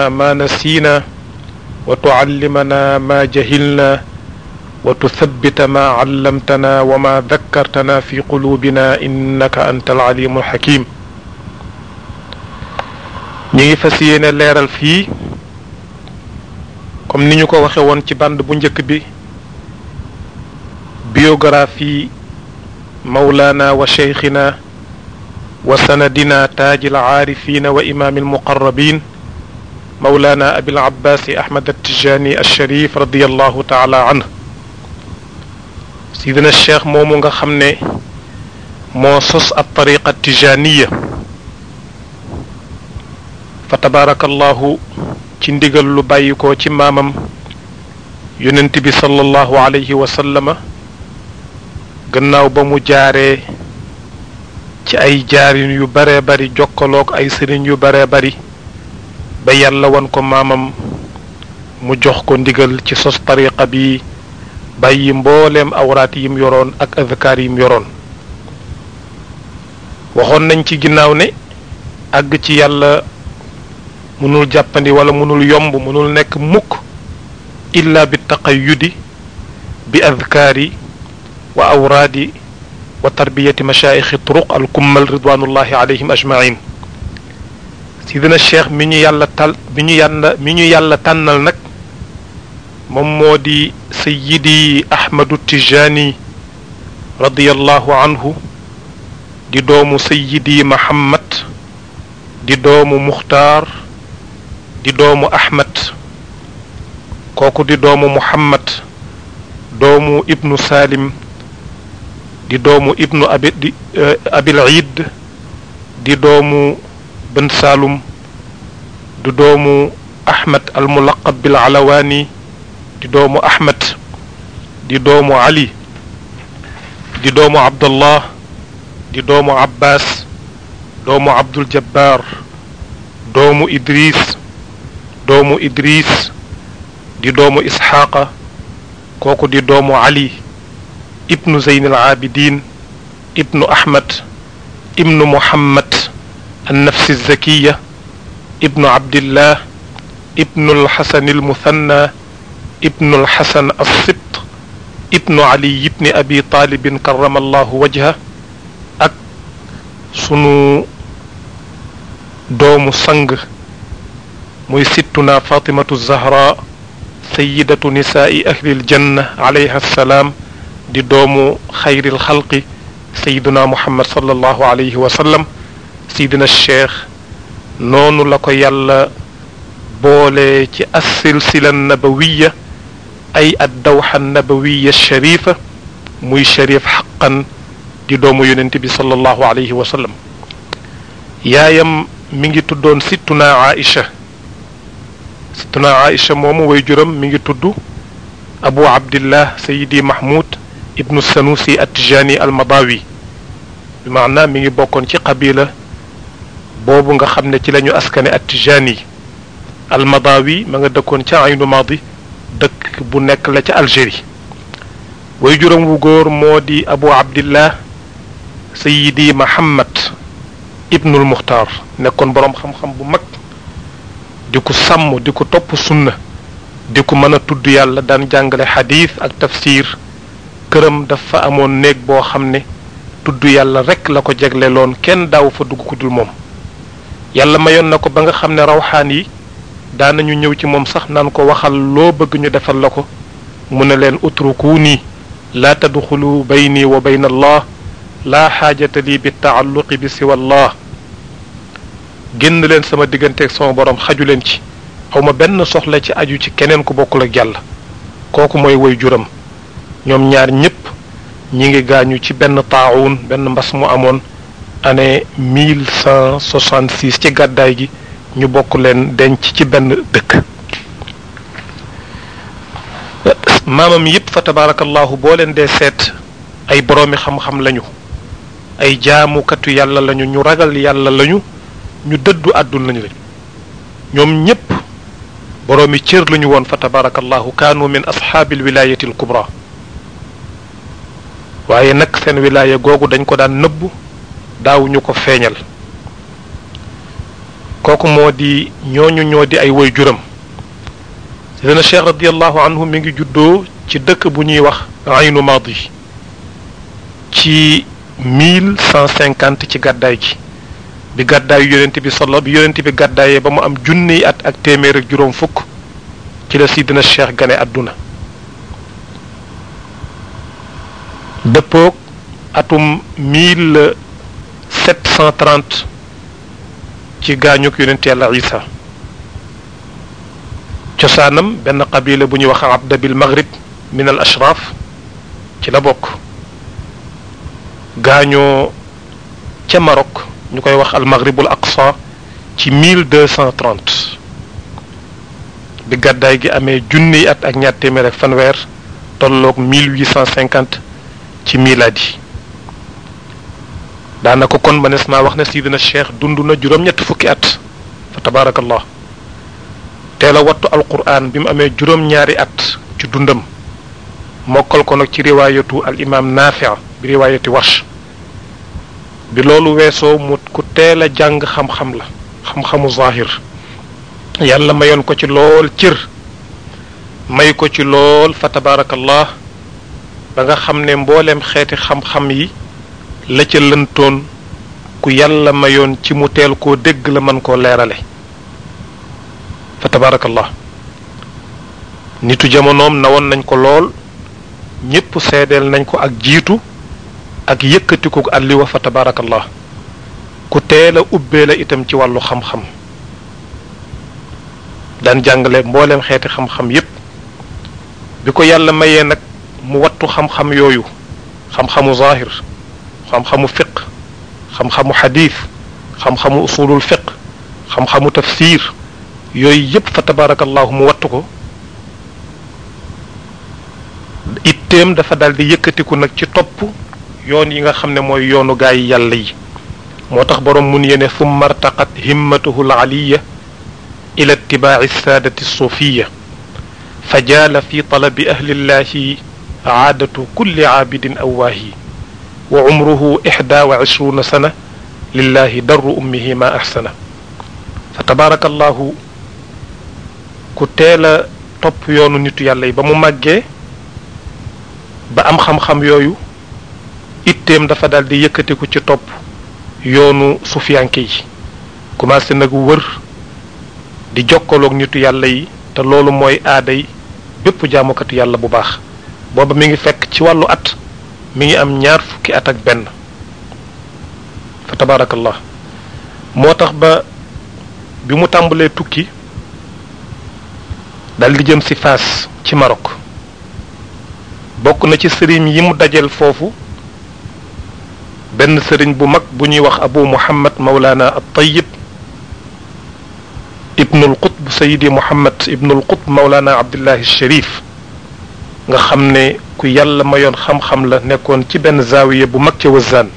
لنا ما نسينا وتعلمنا ما جهلنا وتثبت ما علمتنا وما ذكرتنا في قلوبنا إنك أنت العليم الحكيم ñi ngi fas yéene leeral fii comme ni ñu ko waxe woon ci band bu njëkk bi biographie mawlana wa cheikhina wa sanadina taaj alcaarifina wa imaam almuqarrabin mawlana abil abbaasi ahmad attijani alsharif radiallahu taala anh sidina cheikh moomu nga xam ne moo sos ab tariqa tijaniya fa tabaarakallahu ci ndigal lu bàyyi ko ci maamam yonent bi sallallahu alayhi wa sallama gannaaw ba mu jaaree ci ay jaarin yu bare bari jokkaloog ay sëriñ yu bare bari ba yàlla wan ko maamam mu jox ko ndigal ci sos tariqa bi bàyyi mbooleem awraat yim yoroon ak azkaar yim yoroon waxoon nañ ci ginnaaw ne àgg ci yàlla mënul jàppandi wala mënul yomb mënul nekk mukk illa bi taqayyudi bi adkaari wa awraadi wa tarbiyati mashaayixi turuq al kummal ridwanullahi alayhim ajmain sidina cheikh mi ñu yàlla tal mi ñu yàlla mi ñu yàlla tànnal nag moom moo di sayidi ahmadu tijani radiallahu anhu di doomu sayidi mahammad di doomu muxtaar di doomu ahmad kooku di doomu muhammad doomu ibnu salim di doomu ibnu abi di abil iid di doomu bën saalum di doomu ahmad al mulaqab bil alawaani di doomu ahmad di doomu ali di doomu abdullah di doomu abbas doomu abdul jabbar doomu idris doomu idris di doomu isxaaqa kooku di doomu ali ibnu zeyn al abidin ibnu ahmad ibnu muhammad النفس الزكية ابن عبد الله ابن الحسن المثنى ابن الحسن السبط ابن علي بن أبي طالب كرم الله وجهه ak sunu doomu sang muy sittuna fatimatu zahra sayidatu nisaai ahli aljanna alayha assalaam di doomu xayril xalqi sayiduna muhammad sallallahu alayhi wa sallam sidina cheikh noonu la ko yàlla boole ci assilsila nabawiya ay addawxa nabawiya sharifa muy sharif xaqan di doomu yonent bi sallallahu alayhi wa sallam yaayam mi ngi tuddoon sittuna aisha sittuna aisha moomu way juram mi ngi tudd abu abdillah sayidi mahmud ibnu sanusi attijani almadawi bi maanaa mi ngi bokkoon ci qabila boobu nga xam ne ci lañu askane attijani almadawi ma nga dëkkoon ca aynu madi dëkk bu nekk la ca algérie way juróom wu góor moo di abu abdillah sayidi mahammad ibnul muxtaar nekkoon boroom xam-xam bu mag di ko sàmm di ko topp sunna di ko mën a tudd yàlla daan jàngale xadiis ak tafsir këram dafa amoon néeg boo xam ne tudd yàlla rekk la ko jegleloon kenn daaw fa dugg ku dul moom yàlla mayoon na ko ba nga xam ne rawxaan yi daanañu ñëw ci moom sax naan ko waxal loo bëgg ñu defal la ko mu ne leen utrukuuni laa tadxulu bayni wa bayna allah laa xaajata lii bi taalluqi bi siwa allah génn leen sama digganteeg sama borom xaju leen ci awma benn soxla ci aju ci keneen ku bokkul ak yàlla kooku mooy woy juram ñoom ñaar ñépp ñi ngi gaañu ci benn taawun benn mbas mu amoon année mille cent soixante six ci gàddaay gi ñu bokk leen denc ci benn dëkk maamam yépp fa tabaarakallahu boo leen dee seet ay boroomi xam-xam lañu ay jaamukatu yàlla lañu ñu ragal yàlla lañu ñu dëddu àdduna lañu ñoom ñépp boroomi cër lañu woon fa tabaarakallahu kaanu min ashaabil wilaayati al kubra waaye nag seen wilaaya googu dañ ko daan nëbbu daawuñu ko feeñal kooku moo di ñooñu ñoo di ay woy juram sidina cheikh radiallahu anhu mi ngi juddoo ci dëkk bu ñuy wax aynu madi ci mille cent cinquante ci gàddaay gi bi gàddaayu yonent bi solo bi yonent bi gàddaayee ba mu am junniy at ak téeméer ak juróom fukk ci la sidina cheikh gane àdduna dëppoog atum mille sept cent trente ci gaañuk yonent yàlla isa cosaanam benn qabila bu ñuy wax abda bil maghrib min al ashraf ci la bokk gaañoo ca Maroc ñu koy wax al maghribul aqsa ci mille deux cent trente bi gàddaay gi amee junniy at ak ñaar téeméer ak fanweer tolloog mille huit cent cinquante ci miladi daanaka kon mënees naa wax ne sidina cheikh dund na juróom-ñett fukki at fa tabaarakallah teel a wattu alquran bi mu amee juróom-ñaari at ci dundam mokkal ko nag ci riwaayatu al imam nafia bi riwaayati warsh bi loolu weesoo mu ku teel a jàng xam-xam la xam-xamu zahir yàlla mayoon ko ci lool cër may ko ci lool fa tabaarakallah ba nga xam ne mbooleem xeeti xam-xam yi la ca lëntoon ku yàlla mayoon ci mu teel koo dégg la mën koo leerale fa tabaarakallah nitu jamonoom nawoon nañ ko lool ñépp seedeel nañ ko ak jiitu ak yëkkatiku àlliwa fa tabaarakallah ku teel a ubbee la itam ci wàllu xam-xam daan jàngale mbooleem xeeti xam-xam yépp bi ko yàlla mayee nag mu wattu xam-xam yooyu xam-xamu zahir xam-xamu fiq xam-xamu xadiis xam-xamu usulul fiq xam-xamu tafsir yooyu yépp fa tabaarakallahu mu wattu ko itteem dafa daal di yëkkatiku nag ci topp yoon yi nga xam ne mooy yoonu gaa yi yàlla yi moo tax boroom mun yene summa artaqat himmatuhu al aliya ila itibaaci saadati suufiya fa jaala fi talabi ahli llahi aadatu kulli caabidin awaahi wa umruhu ixda wa ishruuna sana lillahi darru ummihi ma axsana fa tabaraka allahu ku teel a topp yoonu nitu yàlla yi ba mu màggee ba am xam-xam yooyu itteem dafa daal di yëkkatiku ci topp yoonu sufiyanke yi commencé nag wër di jokkaloog nitu yàlla yi te loolu mooy aaday bépp jaamukatu yàlla bu baax booba mi ngi fekk ci wàllu at mi ngi am ñaar fukki at ak benn fa tabaarakallah moo tax ba bi mu tàmbalee tukki dal di jëm si Faas ci Maroc bokk na ci sëriñ yi mu dajel foofu benn sëriñ bu mag bu ñuy wax abu muhammad mawlana at tayyib ibnul qutb sayidi muhammad ibnul qutb mawlana abdullahi sharif nga xam ne ku yàlla mayoon xam-xam la nekkoon ci benn zaawiye bu mag ca wëzaan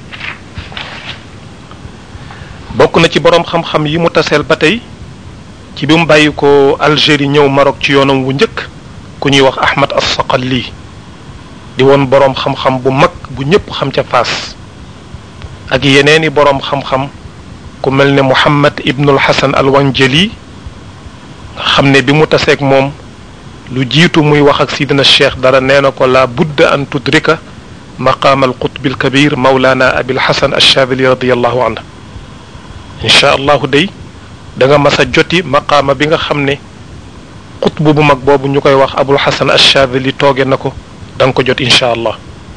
bokk na ci boroom xam-xam yi mu taseel ba tey ci bi mu bàyyi ko Algérie ñëw Maroc ci yoonam wu njëkk ku ñuy wax Ahmad as-Saqali di woon boroom xam-xam bu mag bu ñépp xam ca Faas ak yeneeni boroom xam-xam ku mel ne Muhammad ibnul Hasan al-Wanjali nga xam ne bi mu taseeg moom lu jiitu muy wax ak sidina cheikh dara nee na ko la budda an tudrika maqaam al-qutb al-kabir mawlana abil hasan ash-Shadhili radiyallahu anhu incha allahu day da nga mas a joti maqaama bi nga xam ne xutbu bu mag boobu ñu koy wax abul hasan ash-Shadhili tooge na ko da nga ko jot incha allah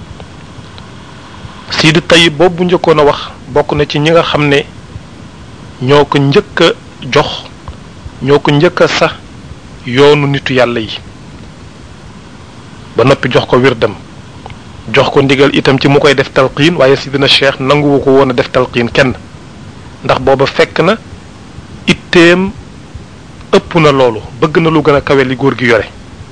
Sidi Tayyib boobu njëkkoon a wax bokk na ci ñi nga xam ne ñoo ko njëkk a jox ñoo ko njëkk a sax yoonu nitu yàlla yi ba noppi jox ko wirdam jox ko ndigal itam ci mu koy def talqiin waaye sidina cheikh nanguwu ko woon a def talqiin kenn ndax booba fekk na itteem ëpp na loolu bëgg na lu gën a kawe li góor gi yore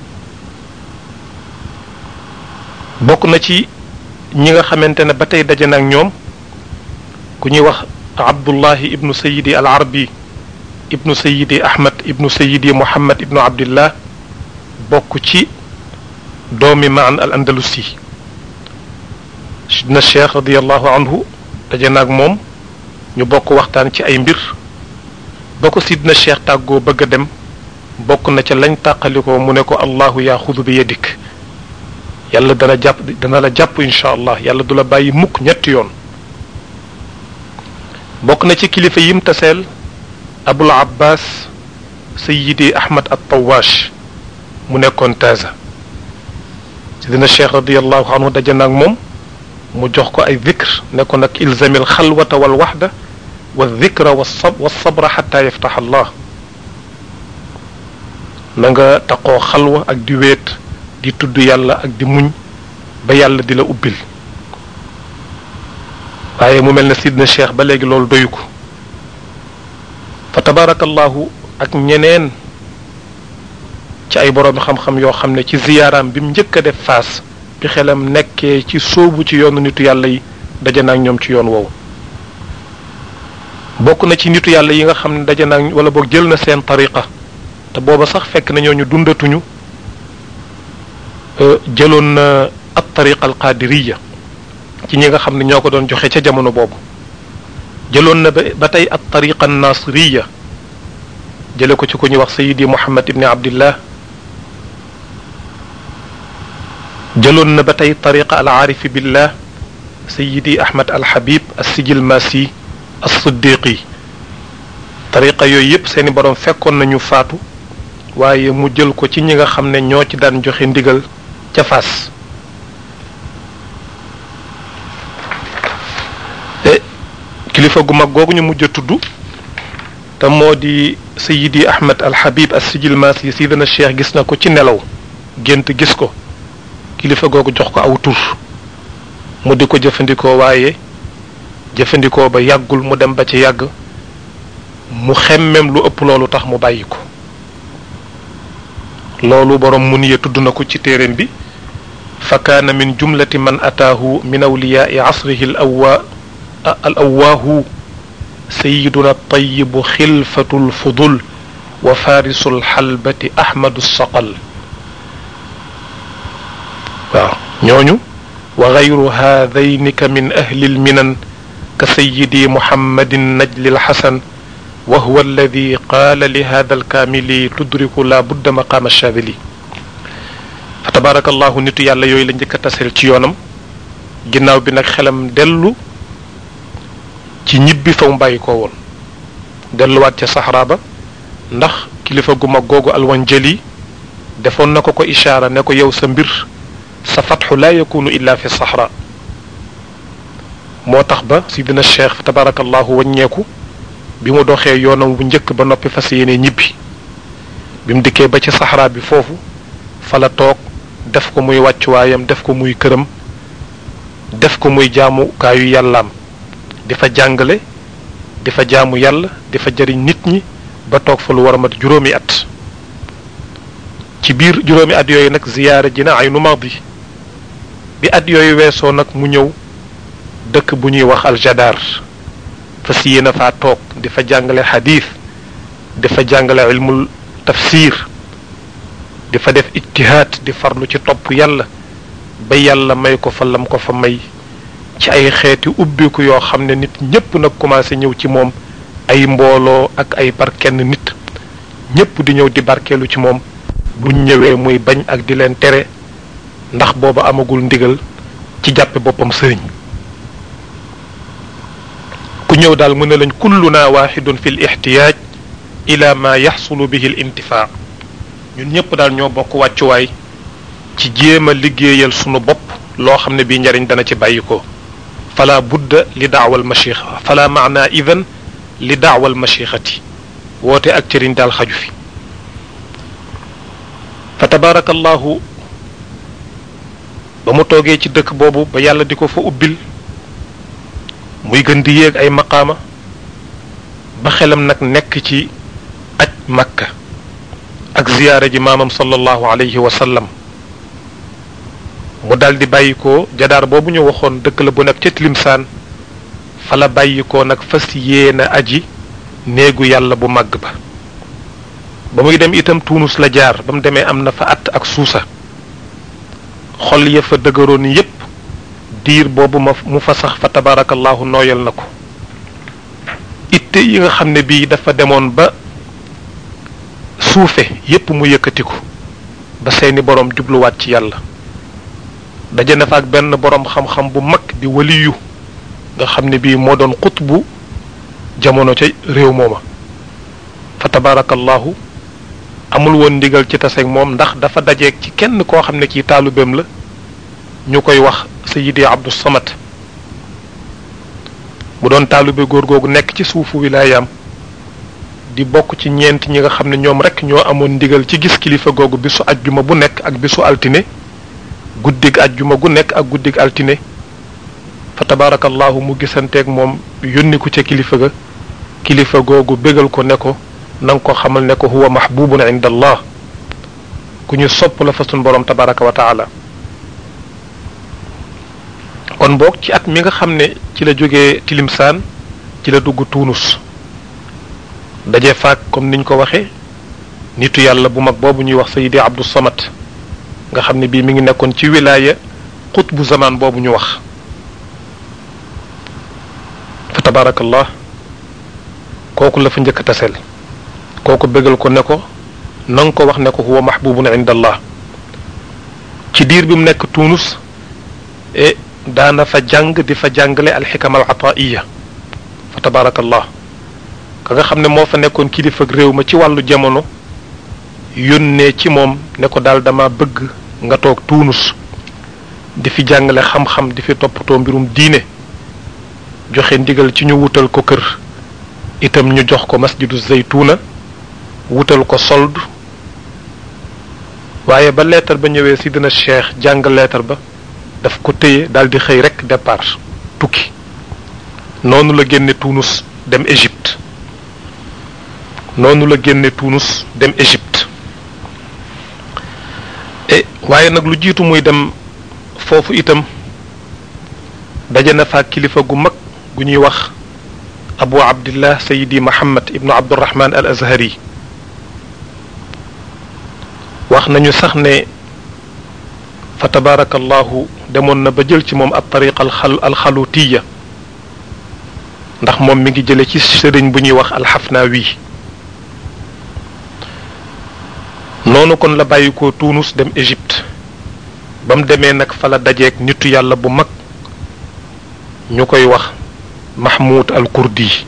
bokk na ci ñi nga xamante ne ba tey daje na ak ñoom ku ñuy wax abdullahi ibnu sayidi al arbi ibnu sayidi ahmad ibnu sayidi muhammad ibnu abdillah bokk ci doomi maan al andalusi sidna cheikh radiallahu anhu daje na ak moom ñu bokk waxtaan ci ay mbir ba ko sidna cheikh tàggoo bëgg a dem bokk na ca lañ tàqalikoo mu ne ko allahu yaa xudu bi yadik yàlla dana jàpp dana la jàpp incha allah yàlla du la bàyyi mukk ñetti yoon bokk na ci kilifa yim taseel abul abbas sayidi ahmad at tawash mu nekkoon taasa sidina cheikh radiallahu anhu daje naag moom mu jox ko ay dhikr ne ko nag ilzamil xalwata wal waxda wa dhikra wa sab wa sabra xata yaftax allah na nga taqoo xalwa ak di wéet di tudd yàlla ak di muñ ba yàlla di la ubbil waaye mu mel ne sidna cheikh ba léegi loolu doyu ko fa tabarakallahu ak ñeneen ci ay boroomi xam-xam yoo xam ne ci ziyaaraam bi mu njëkk a def faas bi xelam nekkee ci sóobu ci yoonu nitu yàlla yi daje naag ñoom ci yoon woowu bokk na ci nitu yàlla yi nga xam ne daje naag wala boog jël na seen tariqa te booba sax fekk na ñooñu dundatuñu jëloon na at tariqa al qadiriya ci ñi nga xam ne ñoo ko doon joxe ca jamono boobu jëloon na ba tey at tariqa nasiriya jële ko ci ku ñuy wax sayidi muhammad ibni abdillah jëloon na ba tey tariqa al aarifi billah sayidi ahmad al habib as sijil masi as siddiqi tariqa yooyu yépp seeni boroom fekkoon nañu faatu waaye mu jël ko ci ñi nga xam ne ñoo ci daan joxe ndigal ca Fass kilifa gu mag googu ñu mujj a tudd te moo di sayidi ahmad al habib as sijil masi sidana cheikh gis na ko ci nelaw gént gis ko kilifa googu jox ko aw tur mu di ko jëfandikoo waaye jëfandikoo ba yàggul mu dem ba ci yàgg mu xemmem lu ëpp loolu tax mu bàyyi ko loolu boroom mun ya tudd na ko ci téeréem bi fa kaana min jumlati man ataahu min awliyaai asrihi al awwa al awwaahu sayiduna tayibu xilfatu lfudul wa farisu lxalbati ahmadu saqal waaw ñooñu wa gayru haadayni ka min ahli lminan ka sayidi muhammadin najli lxasan wa huwa alladi qaala li hada alkaamili tudriku la budda maqaama shaadili fa tabaraka allahu nitu yàlla yooyu la njëkk a taseel ci yoonam ginnaaw bi nag xelam dellu ci ñibbi fa mu bàyyi ko woon delluwaat ca saxraa ba ndax kilifa gu mag googu alwanjali defoon na ko ko ishaara ne ko yow sa mbir sa fatxu laa yakunu illa fi saxra moo tax ba sidina cheikh fa tabaraka allahu waññeeku bi mu doxee yoonam bu njëkk ba noppi fas yéene ñibbi bi mu dikkee ba ci saxaraa bi foofu fa la toog def ko muy wàccuwaayam def ko muy këram def ko muy jaamukaayu yàllaam di fa jàngale di fa jaamu yàlla di fa jëriñ nit ñi ba toog fa lu war a mat juróomi at ci biir juróomi at yooyu nag ziyaara ji na ay numaat bi bi at yooyu weesoo nag mu ñëw dëkk bu ñuy wax aljadaar fas yéene faa toog di fa jàngale xadiis di fa jàngale ilmul tafsir di fa def ijtihaad di farlu ci topp yàlla ba yàlla may ko fa lam ko fa may ci ay xeeti ubbiku yoo xam ne nit ñépp nag commencé ñëw ci moom ay mbooloo ak ay par kenn nit ñépp di ñëw di barkeelu ci moom buñ ñëwee muy bañ ak di leen tere ndax booba amagul ndigal ci jàppe boppam sëriñ ku ñëw daal mu ne lañ kulluna waxidun fi l ixtiyaaj ila ma yaxsulu bihi l intifaa ñun ñëpp daal ñoo bokk wàccuwaay ci jéem a liggéeyal sunu bopp loo xam ne bii njariñ dana ci bàyyi ko fala budda li daawal machixa fala maana idan li daawal machixati woote ak cëriñ daal xaju fi fa tabaarakallahu ba mu toogee ci dëkk boobu ba yàlla di ko fa ubbil muy gën di yéeg ay maqaama ba xelam nag nekk ci aj makka ak ziyaara ji maamam sallallahu alayhi wa sallam mu daldi bàyyi ko jadaar boobu ñu waxoon dëkk la bu nekk ca Tilimsaan fa la bàyyi ko nag fas yéena aji néegu yàlla bu màgg ba ba muy dem itam Tuunus la jaar ba mu demee am na fa at ak suusa xol ya fa dëgëroon yépp diir boobu ma mu fa sax fa tabarakallahu nooyal na ko itte yi nga xam ne bii dafa demoon ba suufe yépp mu yëkkatiku ba seeni boroom jubluwaat ci yàlla daje na fa ak benn boroom xam-xam bu mag di waliyu nga xam ne bii moo doon xutbu jamono ca réew mooma fa tabarakallahu amul woon ndigal ci taseeg moom ndax dafa dajeeg ci kenn koo xam ne kii taalubeem la ñu koy wax sayidi abdu samat mu doon taalube góor googu nekk ci suufu wilaayaam di bokk ci ñeent ñi nga xam ne ñoom rek ñoo amoon ndigal ci gis kilifa googu bisu ajjuma bu nekk ak bisu altine guddig ajjuma gu nekk ak guddig altine fa tabarakallahu mu gisanteeg moom yónni ko ca kilifa ga kilifa googu bégal ko ne ko na nga ko xamal ne ko huwa mahbubun inda allah ku ñu sopp la fa sun borom tabaraka wa taala kon boog ci at mi nga xam ne ci la jógee tilimsaan ci la dugg tuunus daje faak comme niñ ko waxee nitu yàlla bu mag boobu ñuy wax sayidi abdou samat nga xam ne bii mi ngi nekkoon ci wilaaya xutbu zaman boobu ñu wax fa tabarakallah kooku la fa njëkk a taseel kooku bégal ko ne ko na nga ko wax ne ko huwa mahbubun inda allah ci diir bi mu nekk tunus e daana fa jàng di fa jàngale alxikam al ataiya fa tabarakallah ka nga xam ne moo fa nekkoon kilifa réew ma ci wàllu jamono yónnee ci moom ne ko daal dama bëgg nga toog tunus di fi jàngale xam-xam di fi toppatoo mbirum diine joxe ndigal ci ñu wutal ko kër itam ñu jox ko masjidu zaytuna wutal ko sold waaye ba leetar ba ñëwee si dina cheikh jàng leetar ba daf ko téye daal di xëy rek départ tukki noonu la génne Tunus dem Égypte noonu la génne Tunus dem Égypte e waaye nag lu jiitu muy dem foofu itam daje na fa kilifa gu mag gu ñuy wax abu abdillah sayidi muhammad ibnu abdurahman al azhari wax nañu sax ne fa tabarakallahu demoon na ba jël ci moom ab tariqa alxal alxalutiya ndax moom mi ngi jële ci sëriñ bu ñuy wax alxafnaawi noonu kon la bàyyi ko Tunus dem Égypte ba mu demee nag fa la dajeeg nitu yàlla bu mag ñu koy wax mahmoud al kurdi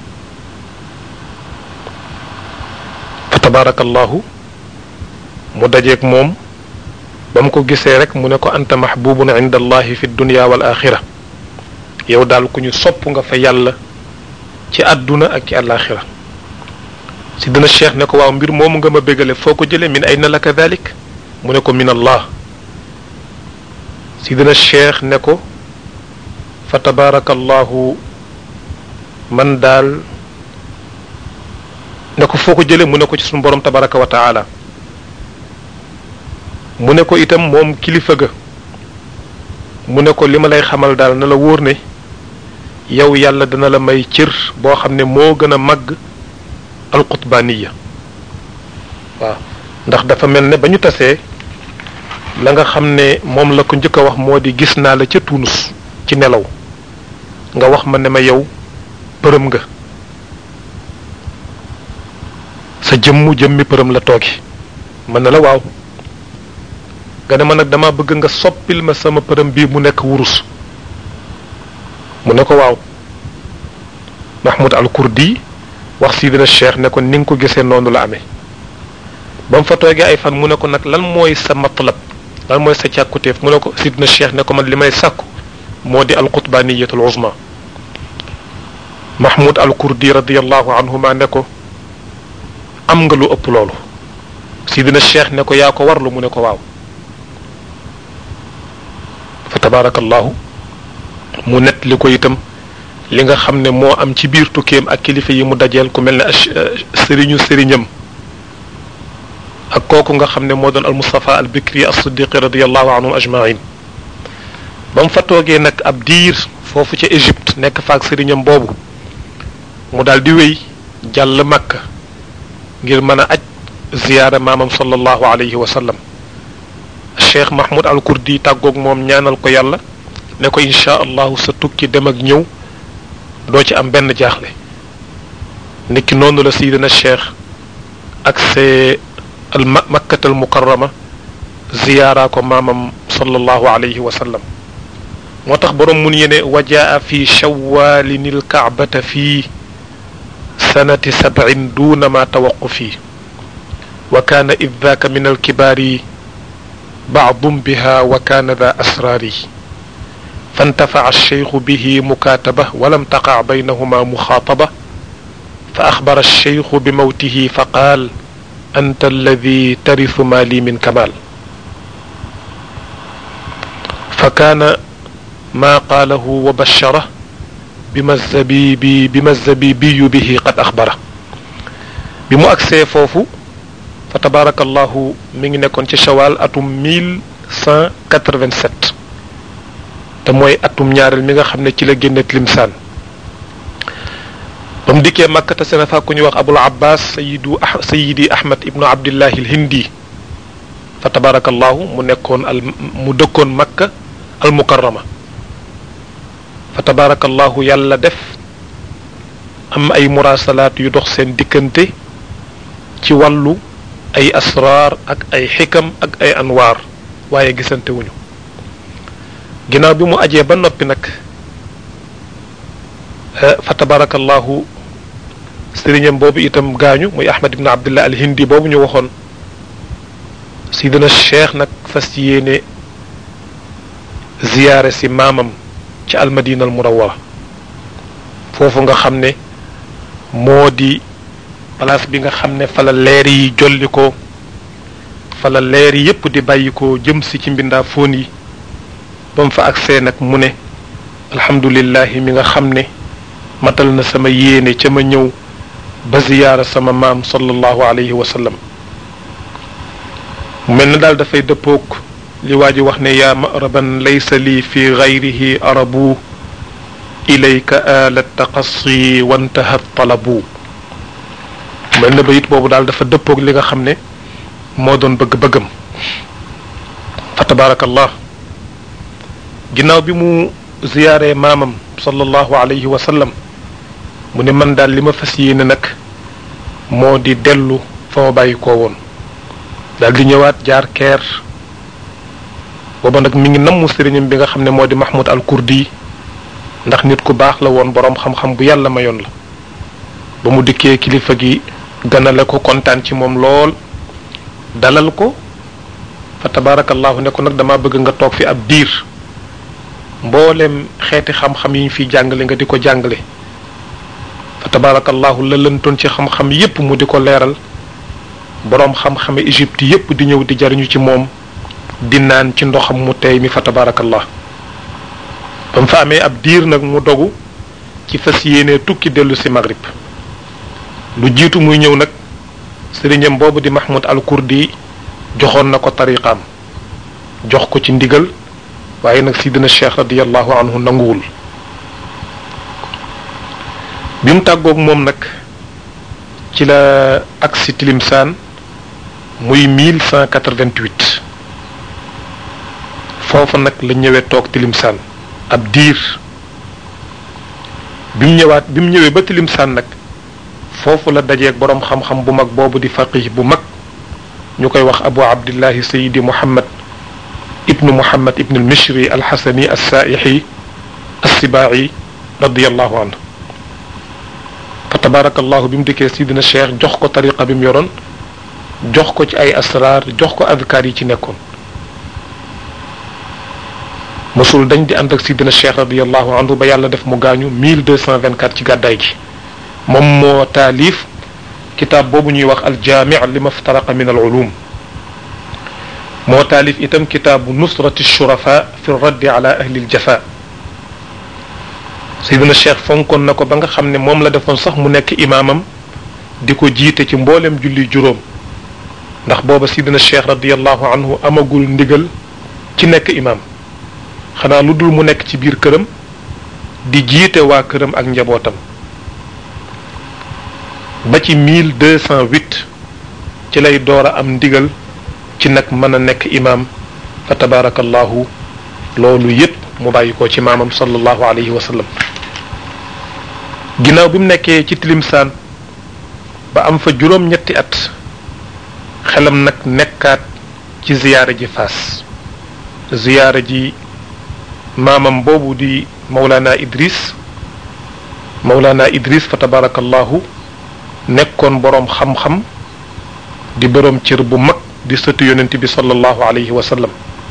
fa tabarakallahu mu dajeeg moom ba mu ko gisee rek mu ne ko anta mahbubun inda allahi fi dunya wal axira yow daal ku ñu sopp nga fa yàlla ci àdduna ak ci àllaaxira si dina cheikh ne ko waaw mbir moomu nga ma bégale foo ko jële min ayna laka dalik mu ne ko min allah si dina cheikh ne ko fa tabarakallahu man daal ne ko foo ko jële mu ne ko ci suñu borom tabaraka wa taala mu ne ko itam moom kilifa ga mu ne ko li ma lay xamal daal na la wóor ne yow yàlla dana la may cër boo xam ne moo gën a màgg alqutbaniya waaw ndax dafa mel ne ba ñu tasee la nga xam ne moom la ko njëkk a wax moo di gis naa la ca Tunus ci nelaw nga wax ma ne ma yow përëm nga sa jëmmu jëmmi përëm la toogi mën na la waaw nga ne ma nag dama bëgg nga soppil ma sama përëm bii mu nekk wurus mu ne ko waaw mahmoud al kurdi wax sidina cheikh ne ko ni nga ko gisee noonu la amee ba mu fa toogee ay fan mu ne ko nag lan mooy sa matlab lan mooy sa càkkutéef mu ne ko sidina cheikh ne ko man li may sàkku moo di al qutbaniyatul uzma mahmoud al kurdi radiallahu anhuma ne ko am nga lu ëpp loolu sidina cheikh ne ko yaa ko warlu mu ne ko waaw fa tabarakallahu mu net li ko itam li nga xam ne moo am ci biir tukkeem ak kilifa yi mu dajeel ku mel ne sëriñu sëriñam ak kooku nga xam ne moo doon al Mustafa al Bikri as Siddiqi radiallahu anhum ajmain ba mu fa toogee nag ab diir foofu ca Égypte nekk faak sëriñam boobu mu daal di wéy jàll Makka ngir mën a aj ziyaara maamam sallallahu alayhi wa sallam cheikh mahmoud al kurdi tàggoog moom ñaanal ko yàlla ne ko incha allahu sa tukki dem ak ñëw doo ci am benn jaaxle niki noonu la sayidina cheikh ak see al makkatal mukarrama ziyaara ko maamam sallallahu alayhi wa sallam moo tax boroom mun yene wajaa fi shawalin alkaabata fi sanati sab'in duna ma tawaqufi wa kaana id daaka min alkibaari baadum biha wa kaana da asraari فانتفع الشيخ به مكاتبة ولم تقع بينهما مخاطبة فأخبر الشيخ بموته فقال أنت الذي ترث مالي من كمال فكان ما قاله وبشره بما الزبيبي بما الزبيبي به قد أخبره بمو أكسي فوفو فتبارك الله من نكون شوال أتم 1187 te mooy atum ñaareel mi nga xam ne ci la génne limsaan ba mu dikkee makka te seen fa ku ñuy wax abul abbas sayidu sayidi ahmad ibnu abdillahi al hindi fa tabarakallahu mu nekkoon al mu dëkkoon makka al mukarrama fa tabarakallahu yàlla def am ay murasalaat yu dox seen diggante ci wàllu ay asraar ak ay xikam ak ay anwaar waaye gisante wuñu ginnaaw bi mu ajee ba noppi nag fa tabarakallahu sëriñam boobu itam gaañu muy ahmad ibn abdullah al hindi boobu ñu waxoon sidina cheikh nag fas yéene ziyaare si maamam ci almadina al murawara foofu nga xam ne moo di place bi nga xam ne fa la leer yi jolli ko fa la leer yi yépp di bàyyi ko jëm si ci mbindaa foon yi ba mu fa agsee nag mu ne alhamdulillahi mi nga xam ne matal na sama yéene ca ma ñëw ba ziyaara sama maam sallallahu alayhi wa sallam mu mel na daal dafay dëppoog li waa ji wax ne yaa maraban laysa lii fi gayrihi arabu ilayka ala taqassi wantaha talabu mel na bayit boobu daal dafa dëppoog li nga xam ne moo doon bëgg-bëggam fa tabaarakallah ginnaaw bi mu ziyaaree maamam sallallahu alayhi wa sallam mu ne man daal li ma fas yéene nag moo di dellu fa ma bàyyi koo woon daal di ñëwaat jaar keer booba nag mi ngi nammu sëriñam bi nga xam ne moo di mahmoud al kurdi ndax nit ku baax la woon boroom xam-xam bu yàlla mayoon la ba mu dikkee kilifa gi ganale ko kontaan ci moom lool dalal ko fa tabaarakallahu ne ko nag dama bëgg nga toog fi ab diir mboolem xeeti xam-xam yi ñu fiy jàngale nga di ko jàngale fa tabaarakallahu la lëntoon ci xam-xam yépp mu di ko leeral boroom xam-xame Égypte yépp di ñëw di jariñu ci moom di naan ci ndoxam mu tey mi fa tabaarakallah ba mu fa amee ab diir nag mu dogu ci fas yéene tukki dellu si Maghrib lu jiitu muy ñëw nag sëriñam boobu di Mahmoud al Kurdi joxoon na ko tariqaam jox ko ci ndigal waaye nag sidina cheikh radiallahu anhu nanguwul bi mu tàggoog moom nag ci la agsi tilimsaan muy 1188 foofa nag la ñëwee toog tilimsaan ab diir bi mu ñëwaat bi mu ñëwee ba tilimsaan nag foofu la dajeeg boroom xam-xam bu mag boobu di faqih bu mag ñu koy wax abu abdillahi sayidi muhammad ibnu muhammad ibnu almishri alxasani alsaaixi alsibaaci radiallahu anhu fa tabarakallahu bi mu dikkee sidina cheikh jox ko tariqa bi mu yoroon jox ko ci ay asraar jox ko adkaar yi ci nekkoon mosul dañ di ànd ak sidina cheikh radiallahu anhu ba yàlla def mu gaañu 1224 ci gàddaay gi moom moo taalif kitaab boobu ñuy wax aljaami li maftaraqa min al ulum moo taalif itam kitaabu nusrati shurafa fi raddi ala ahli aljafa sayidina cheikh fonkoon na ko ba nga xam ne moom la defoon sax mu nekk imaamam di ko jiite ci mboolem julli juróom ndax booba sayidina cheikh radiallahu anhu amagul ndigal ci nekk imaam xanaa lu dul mu nekk ci biir këram di jiite waa këram ak njabootam ba ci 1208 ci lay door a am ndigal ci nag mën a nekk imaam fa tabaarakallahu loolu yépp mu bàyyi ko ci maamam sallallahu alayhi wa sallam ginnaaw bi mu nekkee ci tilimsaan ba am fa juróom-ñetti at xelam nag nekkaat ci ziyaara ji faas ziyaara ji maamam boobu di Mawlana Idris Mawlana Idris fa tabarakallahu nekkoon boroom xam-xam di boroom cër bu mag di sëtu yonent bi sallallahu alayhi wa sallam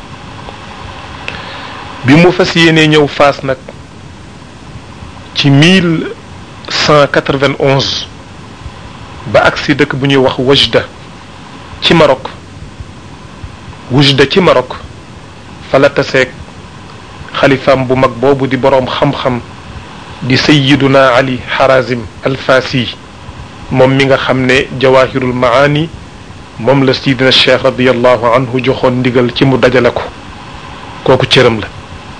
bi mu fas yéenee ñëw faas nag ci mille cent quatre-vingt-onze ba agsi dëkk bu ñuy wax Wajda ci Maroc Wajda ci Maroc fa la taseeg xalifaam bu mag boobu di boroom xam-xam di sayyiduna Ali Harazim Alfasi moom mi nga xam ne jawahirul maani moom la sidina cheikh radiallahu anhu joxoon ndigal ci mu dajale ko kooku cëram la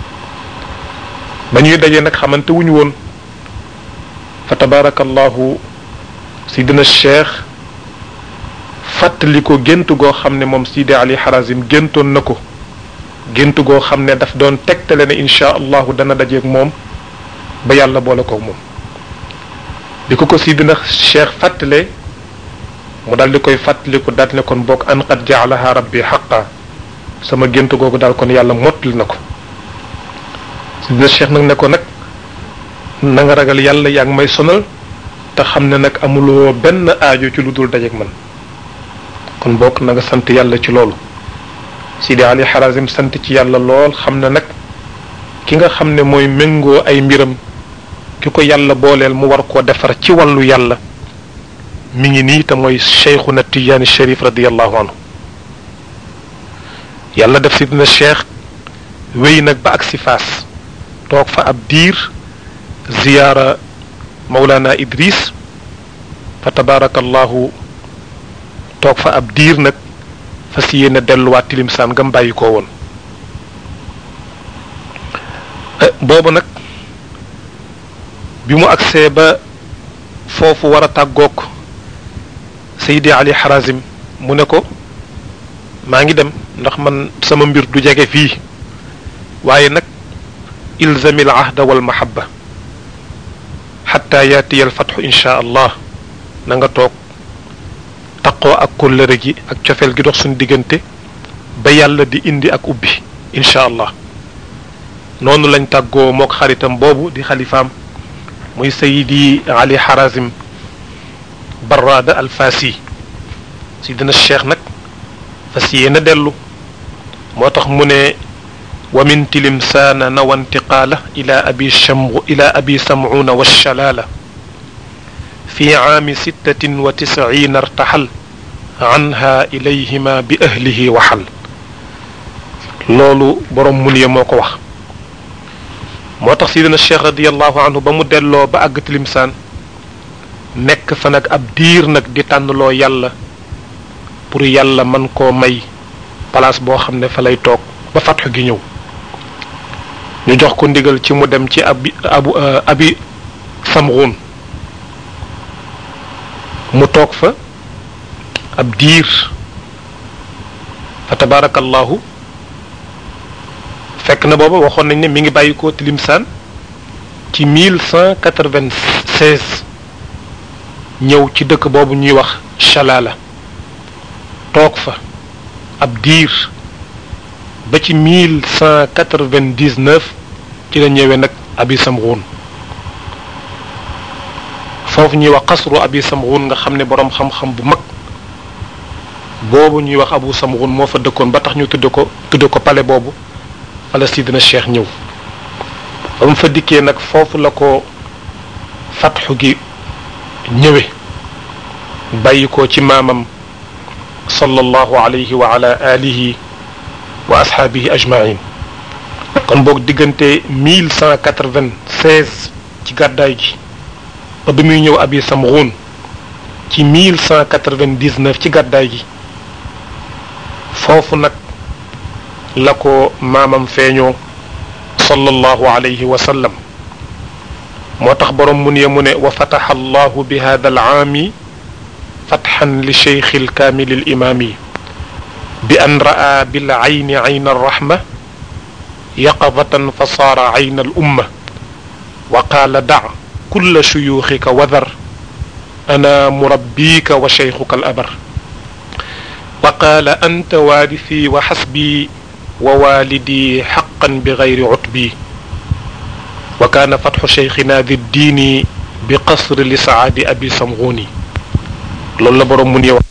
ba ñuy dajee nag xamante wuñu woon fa tabarakallahu sidina cheikh fàttali ko gént goo xam ne moom sidi ali harazim géntoon na ko gént goo xam ne daf doon tegtale ne inchaa allahu dana dajeeg moom ba yàlla boole ko moom bi ko ko sidina cheikh fàttalee mu daal di koy fàttaliku daal ne kon bokk an qad jaalaha rabbi xaqa sama gént googu daal kon yàlla mottali na ko sidina cheikh nag ne ko nag na nga ragal yàlla yaa ngi may sonal te xam ne nag amuloo benn aajo ci lu dul dajeeg man kon bokk na nga sant yàlla ci loolu Sidi Ali Harazim sant ci yàlla lool xam ne nag ki nga xam ne mooy méngoo ay mbiram ki ko yàlla booleel mu war koo defar ci wàllu yàlla mi ngi nii te mooy cheikhuna tijaani sharif radiallahu anhu yàlla def si dina cheikh wéy nag ba ak si faas toog fa ab diir ziyaara Mawlana Idris fa tabaarakallahu toog fa ab diir nag fas yéene delluwaat tilimsaan ngam bàyyi ko woon boobu nag bi mu agsee ba foofu war a tàggoog Seydi Ali Harazim mu ne ko maa ngi dem ndax man sama mbir du jege fii waaye nag ilzami al ahda wal mahabba xatta yaatiya al fatxu insha allah na nga toog taqoo ak kóllëre gi ak cofeel gi dox suñu diggante ba yàlla di indi ak ubbi insha allah noonu lañ tàggoo mook xaritam boobu di xalifaam muy sayidi ali harazim barrada al fasi si dina cheikh nag fas yéena dellu moo tax mu ne wa min tilimsaana nawa intiqaala ila abi shamu ila abi samcuuna walshalaala fi caami sittatin wa tisciina irtaxal anha ilayhima bi ahlihi waxal loolu boroom mun ye moo ko wax moo tax sidina cheikh radiallahu anhu ba mu delloo ba àgg tilimsaan nekk fa nag ab diir nag di tànnloo yàlla pour yàlla man koo may place boo xam ne fa lay toog ba fatxu gi ñëw ñu jox ko ndigal ci mu dem ci abi abu abi samruun mu toog fa ab diir fa tabarakallahu fekk na booba waxoon nañ ne mi ngi bàyyi ko tilimsaan ci mille cent quatre-vingt-seize ñëw ci dëkk boobu ñuy wax Chalala toog fa ab diir ba ci mille cent quatre-vingt-dix-neuf ci la ñëwee nag abi samruun foofu ñuy wax xasru abi samruun nga xam ne boroom xam-xam bu mag boobu ñuy wax abu samruun moo fa dëkkoon ba tax ñu tudde ko tudde ko pale boobu fala sidina cheikh ñëw ba mu fa dikkee nag foofu la ko fatxu gi ñëwe bàyyi ko ci maamam sallallahu alayhi wa ala alihi wa ashaabihi ajmain kon boog diggante mille cent quatre-vingt-seize ci gàddaay gi ba bi muy ñëw abi samruun ci mille cent quatre-vingt-dix-neuf ci gàddaay gi foofu nag la ko maamam feeñoo sallallahu alayhi wa sallam moo tax boroom mun ye mu ne wa fataxa allahu bi hada al aami fatxan li cheikh alkaamil alimaami bi an ra'a bil ayni ayna alrahma yaqadatan fa saara ayna al umma wa qaala da kulla shuyuuxika wadar ana murabbika wa cheikhuka al abar wa qaala anta waarisi wa xasbi wa walidi xaqan bi gayri utbi wa kaana fatxu cheikhina di diini bi qasri li saadi abi samguni loolu la borom mu ni wax